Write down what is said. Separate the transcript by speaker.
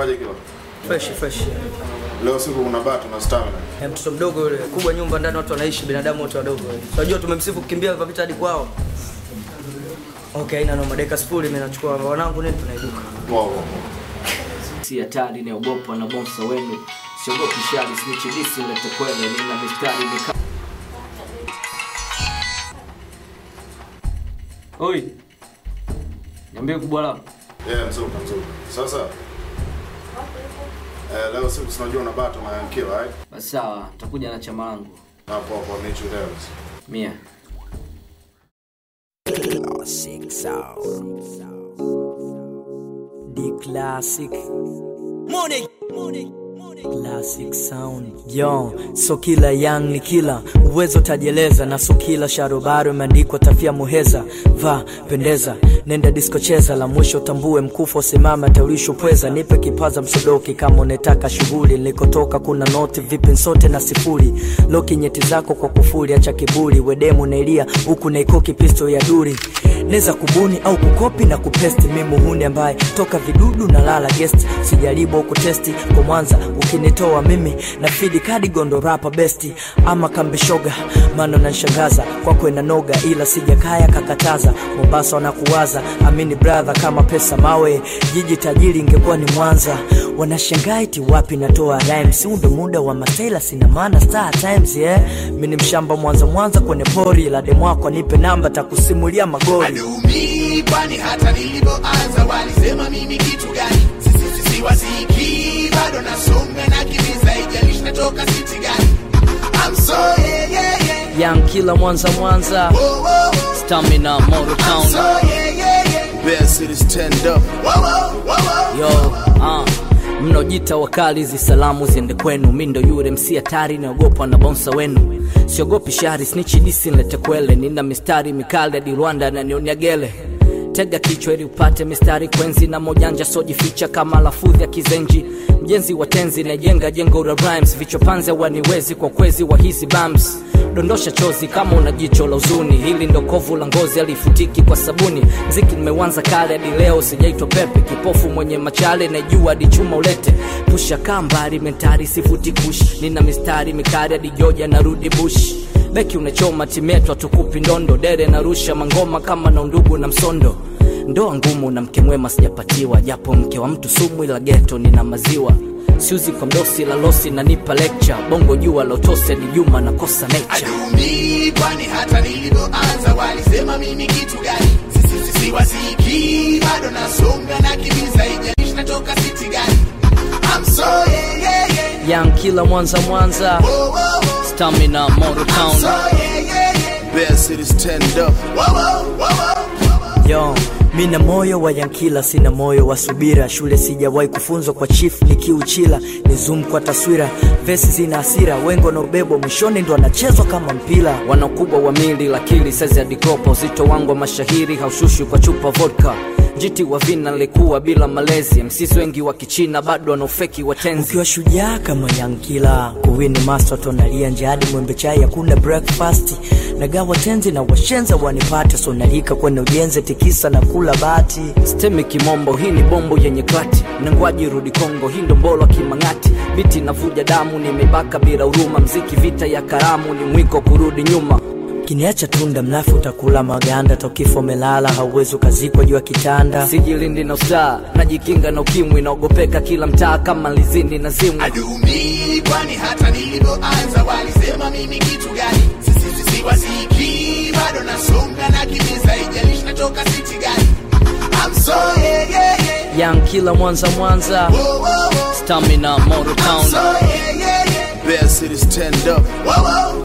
Speaker 1: Inakuwaje kilo?
Speaker 2: fresh fresh.
Speaker 1: Leo siku kuna bato na stamina.
Speaker 2: Eh, mtoto mdogo yule, kubwa nyumba ndani watu wanaishi, binadamu wote wadogo. Unajua tumemsifu kukimbia kwa vita hadi kwao. Okay, haina noma. Dakika sifuri mimi nachukua wanangu nini tunaiduka.
Speaker 1: Wow. wow.
Speaker 3: si hatari inaogopwa na bonsa wenu siogopi shari sinichidisi lete kwele nina mistari mika oi niambie kubwa lako
Speaker 1: Yeah, mzuri mzuri. Sasa eh, leo siku tunajua una bato na Yankila, right?
Speaker 3: basi sawa takuja na chama langu
Speaker 1: Hapo hapo Nature Dance.
Speaker 3: mia
Speaker 4: Classic sound. The classic. Money. Classic sound. Yo, so kila young ni kila uwezo tajieleza na so kila sharobaro imeandikwa tafia muheza va pendeza nenda disco cheza la mwisho tambue mkufa simama taulisho pweza nipe kipaza msodoki kama unetaka shughuli nilikotoka kuna noti vipi sote na sifuri loki nyeti zako kwa kufuri acha kiburi wedemu nailia huku naikoki pisto ya duri neza kubuni au kukopi na kupesti mi muhuni ambaye toka vidudu na lala guest sijaribu au kutesti kwa mwanza ukinitoa mimi na fidi kadi gondo rapa besti ama kambishoga mano nanshangaza kwako noga ila sijakaya kakataza mombasa wanakuwaza amini brother kama pesa mawe jiji tajiri ingekuwa ni mwanza wanashangaa iti wapi natoa rhymes huu ndo muda wa matela sina maana star times yeah mi ni mshamba mwanza mwanza kwenye pori la demwako nipe namba takusimulia magori
Speaker 5: Adumi, kwani hata nilipoanza walisema mimi kitu gani? Sisi sisi wasiki bado nasonga na kimbiza, ijalishi natoka city gani? I'm so yeah yeah yeah.
Speaker 4: young kila mwanza mwanza
Speaker 5: Whoa, whoa, whoa.
Speaker 4: stamina moto town
Speaker 5: So yeah yeah yeah.
Speaker 6: Best cities stand up.
Speaker 5: Whoa, whoa, whoa, whoa.
Speaker 4: yo uh. mnojita wakali hizi salamu ziende kwenu mi ndo yule msi hatari naogopwa na bonsa wenu siogopi shari snichidisi nlete kwele nina mistari mikali hadi rwanda na nionia gele tega kichwa ili upate mistari kwenzi na mojanja sojificha kama lafudhi ya kizenji mjenzi wa tenzi najenga jengo la rhymes vichopanze waniwezi kwa kwezi wa hizi bams dondosha chozi kama una jicho la uzuni hili ndo kovu la ngozi alifutiki kwa sabuni mziki nimeuanza kale hadi leo sijaitwa pepe kipofu mwenye machale najua hadi chuma ulete pusha kambari mentari sifuti kush nina mistari mikari hadi joja narudi bush beki unachoma timetwa tukupi ndondo dere narusha mangoma kama na undugu na msondo ndoa ngumu na mke mwema sijapatiwa japo mke wa mtu sumu ila geto nina maziwa siuzi kwa mdosi la losi nanipa lecture bongo jua la utose ni juma nakosa nature
Speaker 5: Adumi, kwani hata nilipoanza walisema mimi kitu gani? Sisi sisi wasiki bado nasonga na kimbiza, ijalishi natoka city gani? I'm so yeah yeah yeah.
Speaker 4: young kila mwanza mwanza
Speaker 5: Whoa, whoa, whoa.
Speaker 4: stamina moto town
Speaker 5: So yeah yeah yeah.
Speaker 6: Best cities stand up.
Speaker 5: Whoa, whoa, whoa, whoa.
Speaker 4: yo mina moyo wa yankila sina moyo wa subira shule sijawahi kufunzwa kwa chief nikiuchila ni zoom kwa taswira vesi zina hasira wengo na ubebo mwishoni ndo anachezwa kama mpira wana ukubwa wa mili lakili saizi ya dikopa uzito wangu wa mashahiri haushushwi kwa chupa vodka njiti wa vina nilikuwa bila malezi msisi wengi wa kichina bado wanaofeki watenzi ukiwa shujaa kama yankila kuwini master tonalia njiadi mwembe chai hakuna breakfast nagawa tenzi na washenza wanipate sonalika kwenye ujenzi tikisa na kula bati stemi kimombo hii ni bombo yenye klati nangwaji rudi kongo hii ndo mbolo kimang'ati biti navuja damu nimebaka bila huruma mziki vita ya karamu ni mwiko kurudi nyuma kiniacha tunda mlafu utakula maganda tokifo melala hauwezi ukazikwa juu ya kitanda sijilindi na ustaa najikinga na ukimwi naogopeka kila mtaa kama lizindi na zimwi
Speaker 5: Adumi, kwani hata nilipoanza walisema mimi kitu gani? Sisi sisi wasiki bado nasonga na kimbiza, ijalishi natoka city gani? I'm so yeah yeah yeah.
Speaker 4: young kila mwanza mwanza
Speaker 5: Whoa, whoa, whoa.
Speaker 4: stamina moto town
Speaker 5: So yeah yeah yeah.
Speaker 6: Best cities stand up.
Speaker 5: Whoa, whoa,